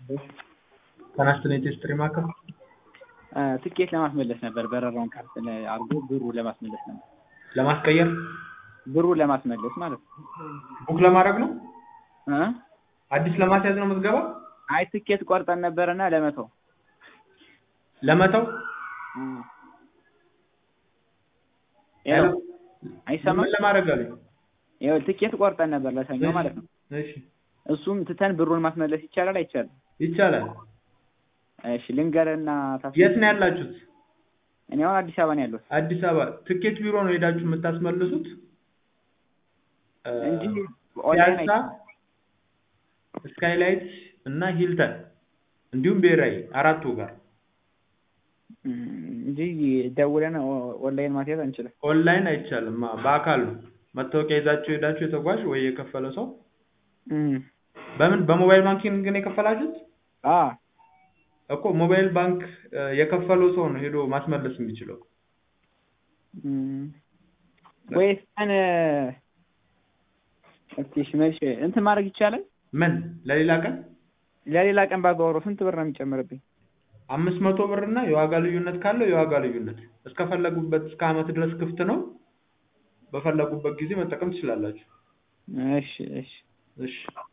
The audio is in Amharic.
ተነስተን የቴስትሪ ማዕከል ትኬት ለማስመለስ ነበር። በረራውን ካንስል አድርጎ ብሩ ለማስመለስ ነበር። ለማስቀየር ብሩ ለማስመለስ ማለት ነው። ቡክ ለማድረግ ነው። እ አዲስ ለማስያዝ ነው ምዝገባ አይ ትኬት ቆርጠን ነበርና ለመተው ለመተው ያው አይሰማም። ምን ለማድረግ አሉኝ? ያው ትኬት ቆርጠን ነበር ለሰኞ ማለት ነው። እሺ እሱም ትተን ብሩን ማስመለስ ይቻላል አይቻልም? ይቻላል። እሺ ልንገርና ታስ የት ነው ያላችሁት? እኔ አሁን አዲስ አበባ ነው ያለሁት አዲስ አበባ ትኬት ቢሮ ነው ሄዳችሁ የምታስመልሱት? እ እንጂ ኦንላይን ፒያሳ፣ ስካይላይት እና ሂልተን እንዲሁም ብሔራዊ አራቱ ጋር እም፣ እንጂ ደውለን ኦ- ኦንላይን ማስያዝ አንችልም። ኦንላይን አይቻልም። አ- በአካል ነው መታወቂያ ይዛችሁ ሄዳችሁ የተጓዥ ወይ የከፈለ ሰው እም፣ በምን በሞባይል ባንኪንግ ግን የከፈላችሁት አ እኮ ሞባይል ባንክ እ፣ የከፈለው ሰው ነው ሄዶ ማስመለስ የሚችለው። እም፣ ወይስ ቀን እስኪ እሺ መልሼ እንትን ማድረግ ይቻላል? ምን ለሌላ ቀን ለሌላ ቀን ባጓወረው ስንት ብር ነው የሚጨምርብኝ? አምስት መቶ ብር እና የዋጋ ልዩነት ካለው የዋጋ ልዩነት እስከፈለጉበት እስከ ዓመት ድረስ ክፍት ነው። በፈለጉበት ጊዜ መጠቀም ትችላላችሁ። እሺ እሺ እሺ